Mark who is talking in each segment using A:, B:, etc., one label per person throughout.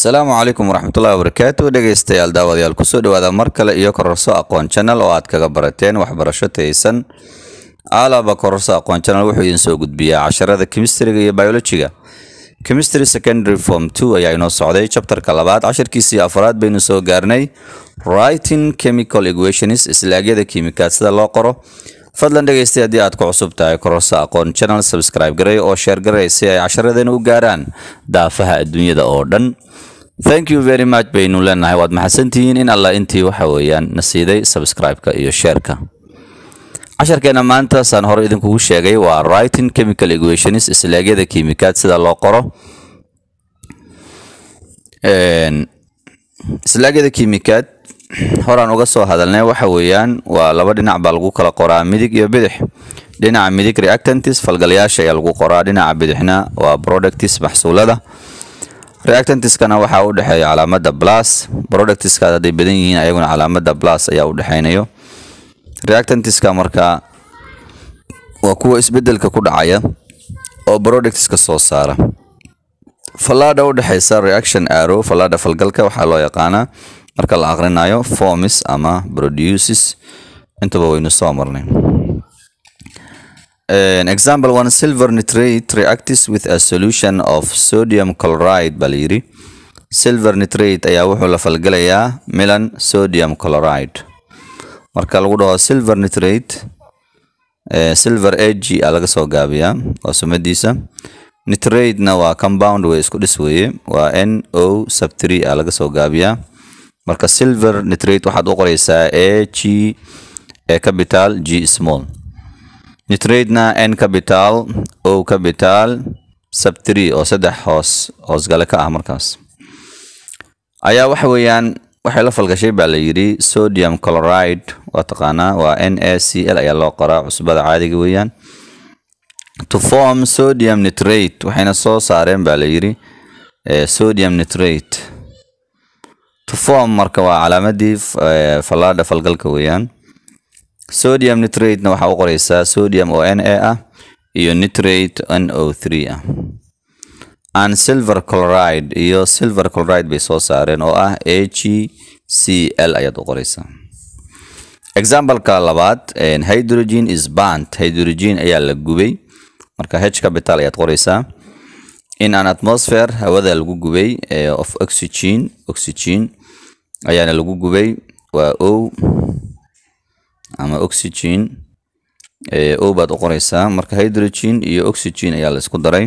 A: asalaamu calaykum waraxmatullahi wabarakaatu dhegeystayaal daawadayaal kusoo dhawaada mar kale iyo kororso aqoon channel oo aad kaga barateen waxbarasho taysan aalaba kororso aqoon channel wuxuu idin soo gudbiyaa casharada kemistriga iyo biologiga chemistry secondary form two ayaa inoo socday chapterka labaad cashirkiisii afraad baynu soo gaarnay writing chemical equations islaagyada kiimikaad sida loo qoro fadlan dhegeystay haddii aad ku cusub tahay kororso aqoon channel subscribe garay oo sheer garay si ay casharadeena u gaaraan daafaha adduunyada oo dhan thank you very much baynu leenahay waad maxadsantihiin in allah intii waxa weeyaan na siiday subscribe-ka iyo sheerka casharkeena maanta saan hore idinkugu sheegay waa writing chemical equations islaagyada kiimikaad sida loo qoro islaagyada kiimikaad horaan uga soo hadalnay waxa weeyaan waa laba dhinac baa lagu kala qoraa midig iyo bidix dhinaca midig reactantis falgalayaasha ayaa lagu qoraa dhinaca bidixna waa productis maxsuulada reactantiskana waxaa u dhexeeya calaamada plus productiskaas hadday badan yihiin ayaguna calaamada plus ayaa u dhexeynayo reactantiska markaa waa kuwa isbedelka ku dhacaya oo productiska soo saara fallaadha u dhexeysa reaction arrow fallaadha falgalka waxaa loo yaqaanaa marka la aqrinayo formis ama produces intaba waynu soo marnay example one silver nitrate reacts with a solution of sodium chloride baa layidhi silver nitrate ayaa wuxuu la falgalayaa milan sodium chloride marka lagu dhaho silver nitrate silver ag a laga soo gaabiyaa waa sumadiisa nitratena waa compound way isku dhis weeye waa n o sub three a laga soo gaabiyaa marka silver nitrate waxaad u qoreysaa a g e capital g small nitratena n capital o capital sub three oo saddex hoos hoosgale ka ah markaas ayaa waxa weeyaan waxay la falgashay baa la yidhi sodium chloride waa taqaanaa waa n a c l ayaa loo qoraa cusbada caadiga weeyaan to form sodium nitrate waxayna soo saareen baa la yidhi sodium nitrate to form marka waa calaamadii fallaadha falgalka weeyaan sodium nitratena waxaa u qoreysaa sodium oo n a ah iyo nitrate n o three ah and silver chloride iyo silver chloride bay soo saareen oo ah a g c l ayaad u qoreysaa exampleka labaad hydrogen is burnt hydrogen ayaa la gubay marka h capital ayaad qoreysaa in an atmosphere hawada lagu gubay of oxygen oxygen ayaana lagu gubay waa o ama oxygen o baad u qoreysaa marka hydrogen iyo oxygen ayaa la isku daray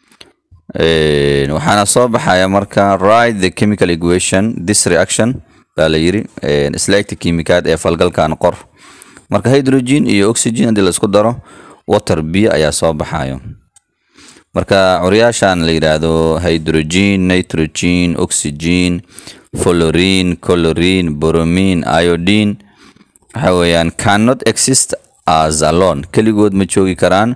A: waxaana soo baxaya marka write the chemical equation this reaction baa la yiri islaagta kiimikaad ee falgalkan qor marka hydrogen iyo oxygen haddii la isku daro water biyo ayaa soo baxayo marka curyaashan la yidhaahdo hydrogen nitrogen oxygen florine colorine bromine iodine waxa weeyaan cannot exist as alone keligood ma joogi karaan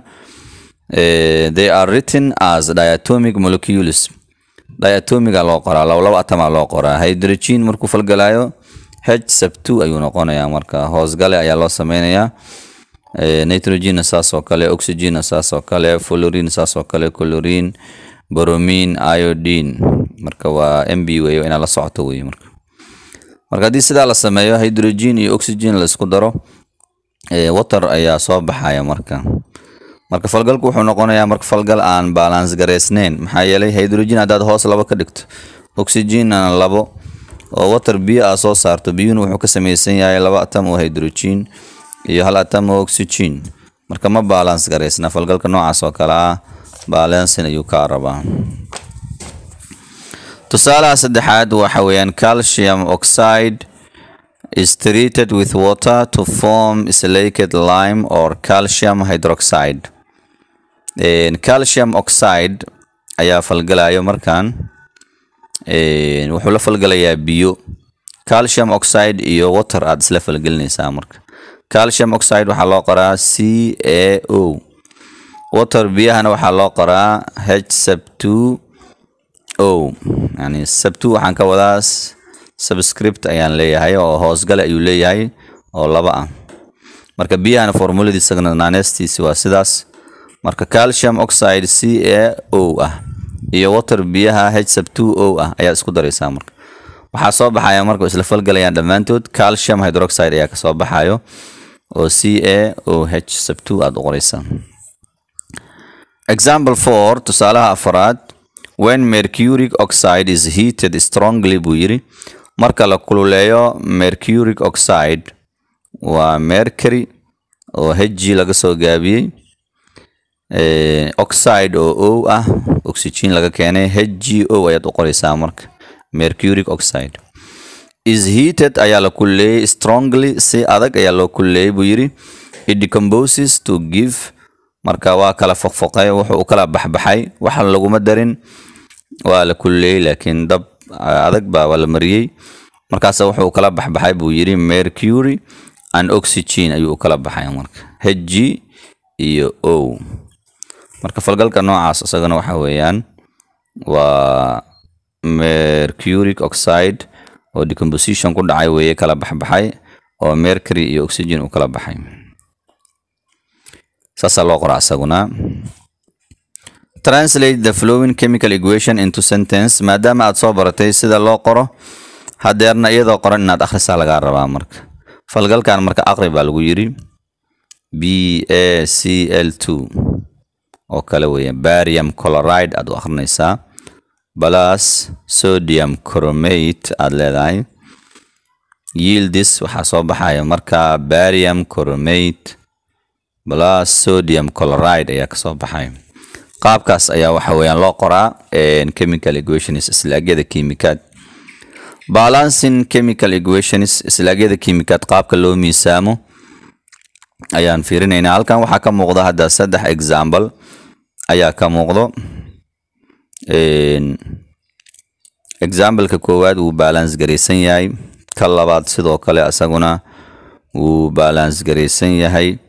A: they are written as diatomic molecules diatomiga loo qoraa laba laba atama loo qoraa hydrogen markuu falgalayo h sub two ayuu noqonayaa marka hoosgale ayaa loo sameynayaa nitrogenna saas oo kale oxygenna saas oo kale florine saas oo kale colorine bromine iodine marka waa m b wey inaad la socoto wey marka marka haddii sidaa la sameeyo hydrogen iyo oxygen la isku daro water ayaa soo baxaya marka marka falgalku wuxuu noqonayaa marka falgal aan balance gareysneyn maxaa yeelay hydrogen haddaad hoos labo ka dhigto oxygenna labo oo water biyo aa soo saarto biyuhuna wuxuu ka samaysan yahay laba atam oo hydrogen iyo hal atam oo oxygen marka ma balance gareysna falgalka noocaas oo kale ah balancin ayuu kaa rabaa tusaalaha saddexaad waxa weeyaan calcium oxide is treated with water to form slaked lime or calcium hydroxide calcium oxide ayaa falgalayo markan wuxuu la falgalayaa biyo calcium oxide iyo water aad isla falgelinaysaa marka calcium oxide waxaa loo qoraa c a o water biyahana waxaa loo qoraa h sub two o yani sub two waxaan ka wadaa subscript ayaan leeyahay oo hoosgale ayuu leeyahay oo laba ah marka biyahana formuladiisagana naaneestiisi waa sidaas marka calcium oxide c a o ah iyo water biyaha h sub two o ah ayaa isku daraysaa marka waxaa soo baxaya marka isla falgalayaan dhammaantood calcium hydroxide ayaa kasoo baxayo oo c a o h sub two aada u qoraysaa example four tusaalaha afaraad when mercuric oxide is heated strongly buu yidhi marka la kululeeyo mercuric oxide waa mercury oo hg laga soo gaabiyey oxide oo o ah oxygen laga keenay hgo ayaad u qoraysaa marka mercuric oxide is heated ayaa la kululeeyey strongly si adag ayaa loo kululeeyey buu yidhi it decomposes to give marka waa kala foqfoqay wuxuu u kala baxbaxay waxa laguma darin waa la kululeeyey laakiin dab adag baa waa la mariyey markaas wuxuu kala baxbaxay buu yidhi mercury and oxygen ayuu u kala baxay marka hg iyo o marka falgalka noocaas isagana waxa weeyaan waa mercuric oxide oo decomposition ku dhacay weeye kala baxbaxay oo mercury iyo oxygen u kala baxay saasaa loo qoraa isaguna translate the flowing chemical equation into sentence maadaama aad soo baratay sida loo qoro hadeerna iyadoo qoran inaad akhrisaa lagaa rabaa marka falgalkan marka aqri baa lagu yidhi b a c l two oo kale weeye barium chloride aad u akhrinaysaa plus sodium chromate aad leedahay yieldis waxaa soo baxaya marka barium chromate plus sodium chloride ayaa kasoo baxay qaabkaas ayaa waxa weeyaan loo qoraa chemical equations islaagyada kiimikaad balancing chemical equations islaagyada kiimikaad qaabka loo miisaamo ayaan fiirinaynaa halkan waxaa ka muuqda hadda saddex example ayaa ka muuqdo exampleka koowaad wuu balance garaysan yahay ka labaad sidoo kale isaguna wuu balance garaysan yahay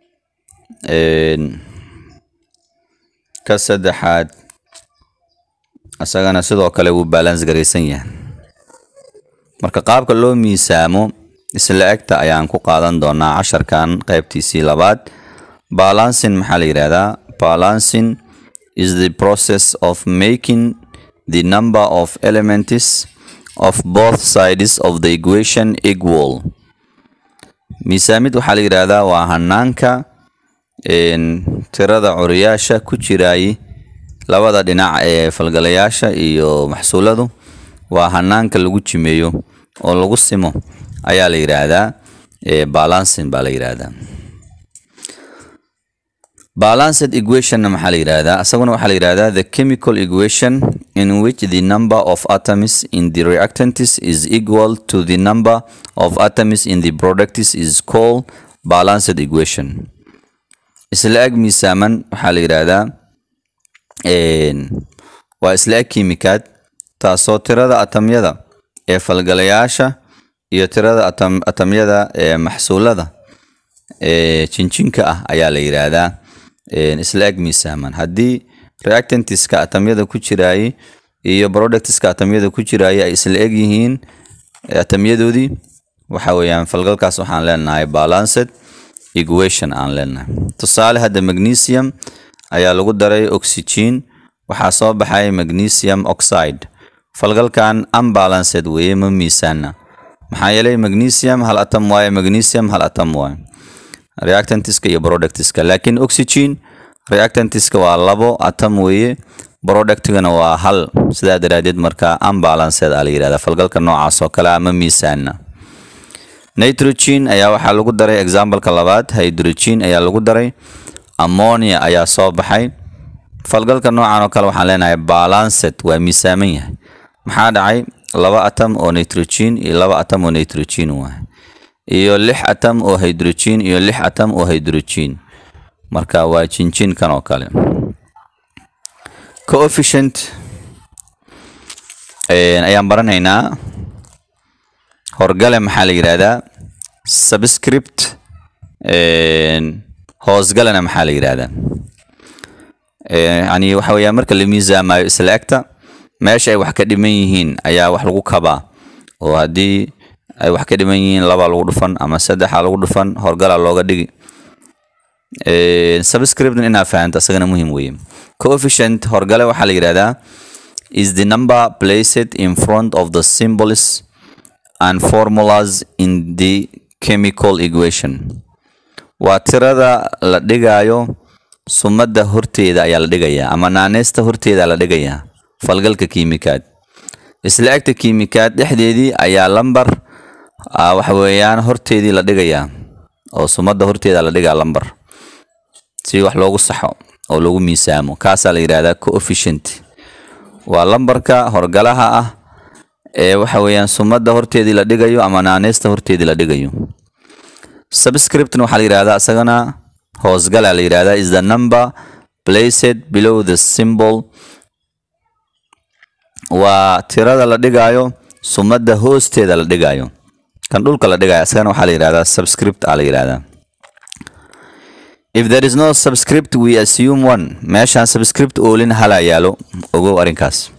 A: ka saddexaad isagana sidoo kale wuu balance garaysan yahay marka qaabka loo miisaamo isla egta ayaan ku qaadan doonaa casharkan qaybtiisii labaad balancing maxaa la yidhahdaa balancing is the process of making the number of elements of both sides of the equation equal miisaamid waxaa la yidhaahdaa waa hanaanka tirada curiyaasha ku jiraay labada dhinac ee falgalayaasha iyo maxsuuladu waa hanaanka lagu jimeeyo oo lagu simo ayaa la yidhaahdaa balancing baa la yidhaahdaa balanced equationna maxaa la yidhaahdaa isaguna waxaa la yidhaahdaa the chemical equation in which the number of atoms in the reactants is equal to the number of atoms in the products is called balanced equation isla eg miisaaman waxaa la yidhaahdaa waa isla eg kiimikaad taasoo tirada atamyada ee falgalayaasha iyo tirada atamyada ee maxsuulada ee jinjinka ah ayaa la yidhaahdaa isla eg miisaaman haddii reactantiska atamyada ku jiraayey iyo productiska atamyada ku jiraayey ay isla eg yihiin atamyadoodii waxa weeyaan falgalkaas waxaan leenahay balanced equation aan leenahay tusaale hadda magnesium ayaa lagu daray oxygen waxaa soo baxay magnesium oxide falgalkan unbalanced weeye ma miisaana maxaa yeelay magnesium hal atom waaye magnesium hal atom waaye reactantiska iyo productiska laakiin oxygen reactantiska waa labo atom weeye productigana waa hal sidaa daraadeed marka unbalanced aa la yidhahdaa falgalka noocaas oo kale ah ma miisaana nitrogen ayaa waxaa lagu daray exampleka labaad hydrogen ayaa lagu daray ammonia ayaa soo baxay falgalka noocan oo kale waxaan leenahay balanced waa miisaaman yahay maxaa dhacay laba atom oo nitrogen iyo laba atom oo nitrogen waay iyo lix atom oo hydrogen iyo lix atom oo hydrogen marka waa jinjinkan oo kale coefficient ayaan baranaynaa horgale maxaa la yidhaahdaa subscript hoosgalena maxaa la yidhaahdaa yani waxa weeyaan marka la miisaamayo isla egta meesha ay wax ka dhiman yihiin ayaa wax lagu kabaa oo haddii ay wax ka dhiman yihiin labaa lagu dhufan ama saddexa lagu dhufan horgalaa looga dhigi subscription inaa fahanto asagana muhiim weeye coefficient horgale waxaa la yidhahdaa is the number placed in front of the symbols and formulas in the chemical equation waa tirada la dhigayo sumadda horteeda ayaa la dhigayaa ama naaneysta horteeda la dhigayaa falgalka kiimikaad isla egta kiimikaad dhexdeedii ayaa lambar waxa weeyaan horteedii la dhigayaa oo sumadda horteeda la dhigaa lambar si wax loogu saxo oo loogu miisaamo kaasaa la yidhahdaa coefficient waa lambarka horgalaha ah ee waxa weeyaan sumadda horteedii la dhigayo ama naaneysta horteedii la dhigayo subscription waxaa la yidhahdaa isagana hoosgala la yidhahdaa is the number placed below the symbol waa tirada la dhigayo sumadda hoosteeda la dhigayo kan dhulka la dhigayo isagana waxaa la yidhahdaa subscript aa la yidhahdaa if there is no subscript we assume one meeshaan subscript oolin hala yaalo ogow arrinkaas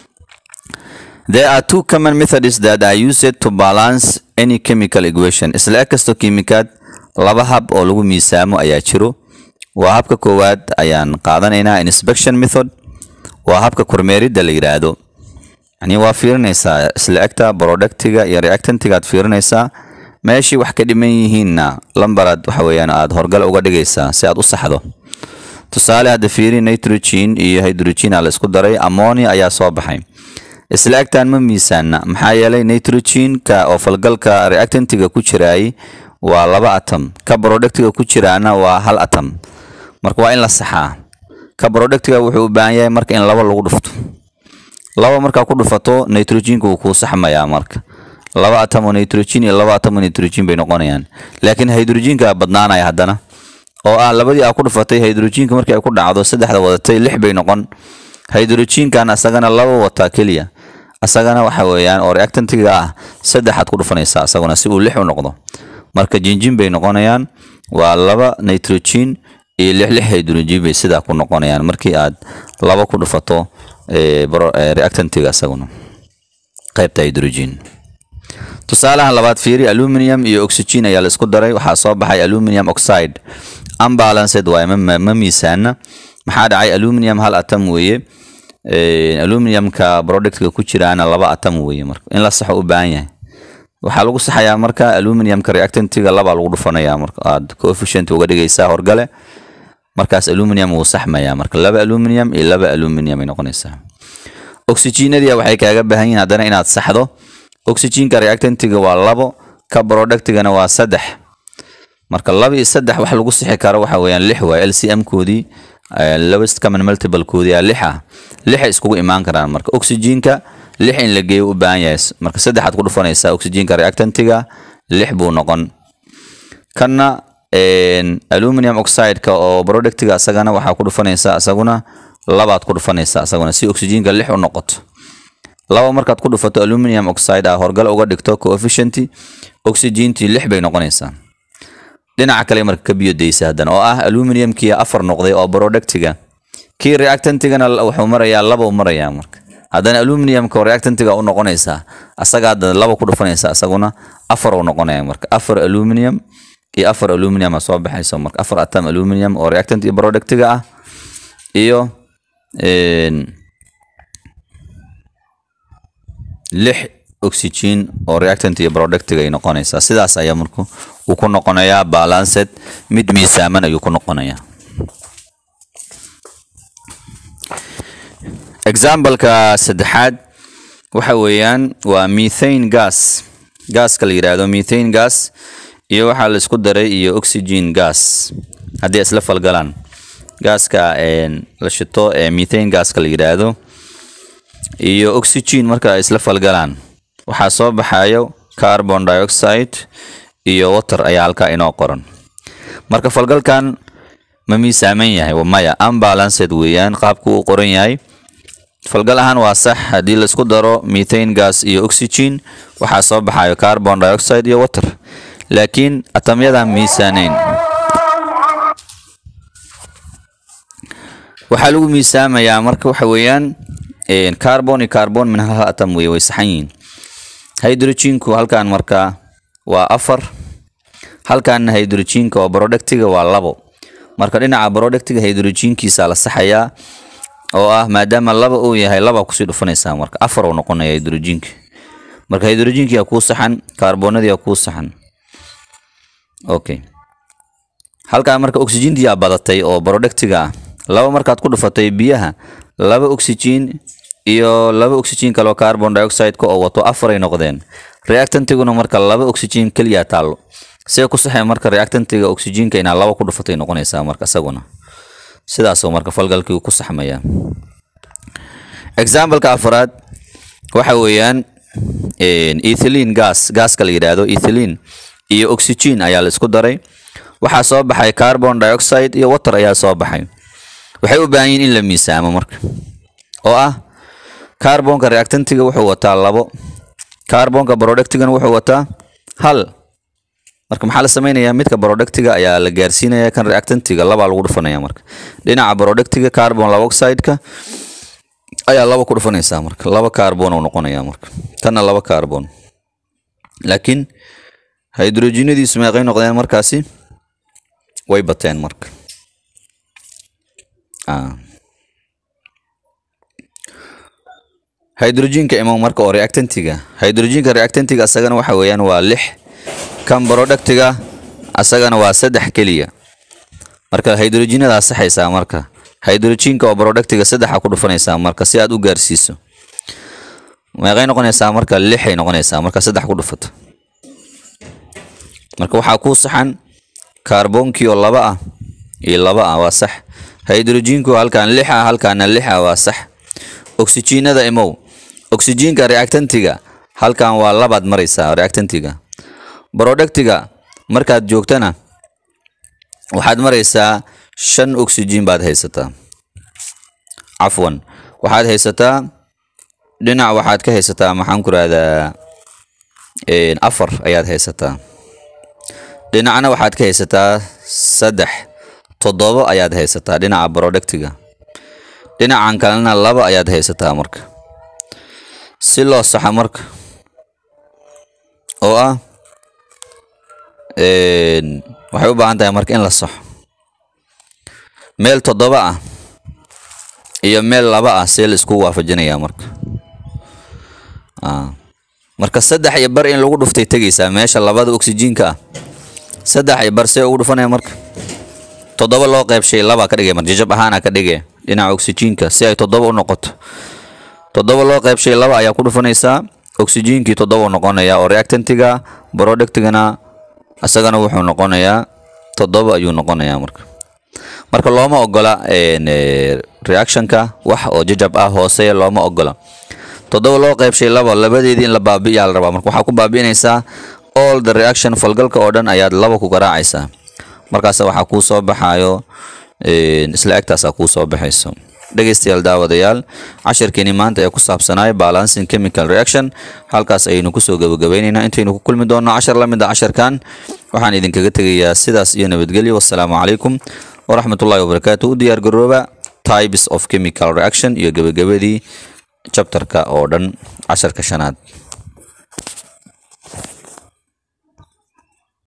A: there are two common methods that are used to balance any chemical equation isla eg kastoo kiimikaad laba hab oo lagu miisaamo ayaa jiro waa habka koowaad ayaan qaadanaynaa inspection method waa habka kormeeridda la yidhaahdo yani waa fiirinaysaa isla egta productiga iyo reactantiga aad fiirinaysaa meeshii wax ka dhiman yihiinna lambaraad waxa weeyaan aad horgal uga dhigaysaa si aad u saxdo tusaale hadda fiiri nitrogen iyo hydrogen aa la isku daray ammonia ayaa soo baxay isla egtaan ma miisaana maxaa yeelay nitrogenka oo falgalka reactantiga ku jiraay waa laba atom ka productiga ku jiraana waa hal atom marka waa in la saxaa ka productiga wuxuu u baahan yahay marka in laba lagu dhufto laba markaa ku dhufato nitrogenka wuu kuu saxmayaa marka laba atom oo nitrogen iyo laba atom oo nitrogen bay noqonayaan laakiin hydrogenka badnaanaya haddana oo ah labadii aa ku dhufatay hydrogenka markii ay ku dhacdo saddexda wadatay lix bay noqon hydrogenkan asagana laba wataa keliya asagana waxa weeyaan oo reactantiga ah saddexaad ku dhufanaysaa asaguna si uu lix u noqdo marka jinjin bay noqonayaan waa laba nitrogen iyo lix lix hydrogen bay sidaa ku noqonayaan markii aad laba ku dhufato reactantiga asaguna qaybta hydrogen tusaalahan labaad fiiri aluminium iyo oxygen ayaa la isku daray waxaa soo baxay aluminium oxide unbalanced waaye ma miisaana maxaa dhacay aluminium hal atom weeye aluminiumka productka ku jiraana laba atom weeye marka in la saxo u baahan yahay waxaa lagu saxayaa marka aluminiumka reactantiga labaa lagu dhufanayaa marka aad coefficient uga dhigaysaa horgale markaas aluminium wuu saxmayaa marka laba aluminium iyo laba aluminium ay noqonaysaa oxygenadia waxay kaaga baahan yihiin haddana inaad saxdo oxygenka reactantiga waa labo ka productigana waa saddex marka laba iyo saddex wax lagu sixi karo waxa weeyaan lix waay lcm koodii lowest common multiple koodii aa lix ah lixay iskugu imaan karaan marka oxygenka lix in la geeyo u baahan yahay marka saddexaad ku dhufanaysaa oxygenka reactantiga lix buu noqon kanna aluminium oxideka oo productiga asagana waxaa ku dhufanaysaa asaguna labaad ku dhufanaysaa asaguna si oxygenka lix u noqoto laba markaad ku dhufato aluminium oxide ah horgal uga dhigto coefficient oxygentii lix bay noqonaysaa dhinaca kale marka ka biyo daysa haddana oo ah aluminiumkii afar noqday oo productiga kii reactantigana wuxuu marayaa laba u marayaa marka haddana aluminiumka oo reactantiga u noqonaysaa asagaa laba ku dhufanaysa asaguna afar u noqonaya marka afar aluminium iyo afar aluminium soo baxayso marka afar atom aluminium oo reactant iyo productiga ah iyo lix oxygen oo reactant iyo productiga ay noqonaysaa sidaas ayaa marku uu ku noqonayaa balanced mid miisaaman ayuu ku noqonayaa exampleka saddexaad waxa weeyaan waa methane gas gaaska la yidhaahdo methane gas iyo waxaa la isku daray iyo oxygen gas haddii isla falgalaan gaaska la shito ee methane gaska la yidhaahdo iyo oxygen marka ay isla falgalaan waxaa soo baxayo carbon dioxide iyo water ayaa halkaa inoo qoran marka falgalkan ma miisaaman yahay maya unbalanced weeyaan qaabku uu qoran yahay falgal ahaan waa sax haddii la isku daro methane gas iyo oxygen waxaa soo baxayo carbon dioxide iyo water laakiin atamyadan miisaaneyn waxaa lagu miisaamayaa marka waxa weeyaan carbon iyo carbon min hal atom wey way saxan yihiin hydrogenku halkan marka waa afar halkan hydrogenka oo productiga waa labo marka dhinaca productiga hydrogenkiisa la saxayaa oo ah maadaama laba uu yahay laba kusii dhufanaysaa marka afar uu noqonaya hydrogenki marka hydrogenki yaa kuu saxan kaarboonadii yaa kuu saxan okay halkaa marka oxygentii yaa badatay oo productiga ah laba markaad ku dhufatay biyaha laba oxygen iyo laba oxygen kaloo carbon dioxide-ka oo wato afaray noqdeen reactantiguna marka laba oxygen keliya taallo see ku saxay marka reactantiga oxygenka inaa laba ku dhufatay noqonaysaa marka isaguna sidaasoo marka falgalkii ku saxmaya exampleka afraad waxa weeyaan ethylene gas gaaska la yidhaahdo ethylene iyo oxygen ayaa la isku daray waxaa soo baxay carbon dioxide iyo water ayaa soo baxay waxay u baahan yihin in la miisaamo marka oo ah carbonka reactantiga wuxuu wataa labo carbonka productigana wuxuu wataa hal marka maxaa la samaynayaa midka productiga ayaa la gaarsiinaya kan reactantiga labaa lagu dhufanaya marka dhinaca productiga carbon dioxide-ka ayaa laba ku dhufanaysaa marka laba carbon uu noqonaya marka kana laba carbon laakiin hydrogenadiisu meeqay noqdeen markaasi way bateen marka hydrogenka imo marka oo reactantiga hydrogenka reactantiga asagana waxa weeyaan waa lix kan productiga asagana waa saddex keliya marka hydrogenadaa saxaysaa marka hydrogenka oo productiga saddexa ku dhufanaysaa marka si aad u gaarsiiso meeqay noqonaysaa marka lixay noqonaysaa marka saddex ku dhufato marka waxaa kuu saxan kaarbonkii oo laba ah iyo laba ah waa sax hydrogenku halkaan lix ah halkaana lix ah waa sax oxygenada imow oxygenka reactantiga halkan waa labaad maraysaa reactantiga productiga markaad joogtana waxaad maraysaa shan oxygen baad haysataa cafwan waxaad haysataa dhinac waxaad ka haysataa maxaan ku rahdaa afar ayaad haysataa dhinacna waxaad ka haysataa saddex toddobo ayaad haysataa dhinaca productiga dhinacan kalena laba ayaad haysataa marka si loo saxa marka oo ah waxay u baahan tahay marka in la saxo meel toddoba ah iyo meel laba ah see la isku waafajinayaa marka marka saddex iyo bar in lagu dhuftay tegaysaa meesha labada oxygenka ah saddex iyo bar see ugu dhufanaya marka toddoba loo qeybshay laba ka dhigay mar jajab ahaana ka dhigay dhinaca oxygenka si ay toddoba u noqoto toddoba loo qeybshay laba ayaa ku dhufanaysaa oxygenkii toddoba u noqonaya oo reactantiga productigana isagana wuxuu noqonayaa toddoba ayuu noqonayaa marka marka looma ogola reactionka wax oo jajab ah hoose looma ogola toddoba loo qeybshay laba labadeedii in la baabi'iyaa la rabaa marka waxaa ku baabi'inaysaa all the reaction falgalka oo dhan ayaad laba ku garaacaysaa markaas waxaa kuu soo baxaayo isla egtaasaa kuu soo baxayso dhegeystayaal daawadayaal cashirkeeni maanta ee ku saabsanaay balancing chemical reaction halkaas ayaynu kusoo gabagabaynaynaa intaynu ku kulmi doonno cashar la mid a casharkan waxaan idinkaga tegayaa sidaas iyo nabadgelyo wassalaamu calaykum waraxmatullahi wabarakaatu u diyaar garooba types of chemical reaction iyo gabagabadii chapterka oo dhan casharka shanaad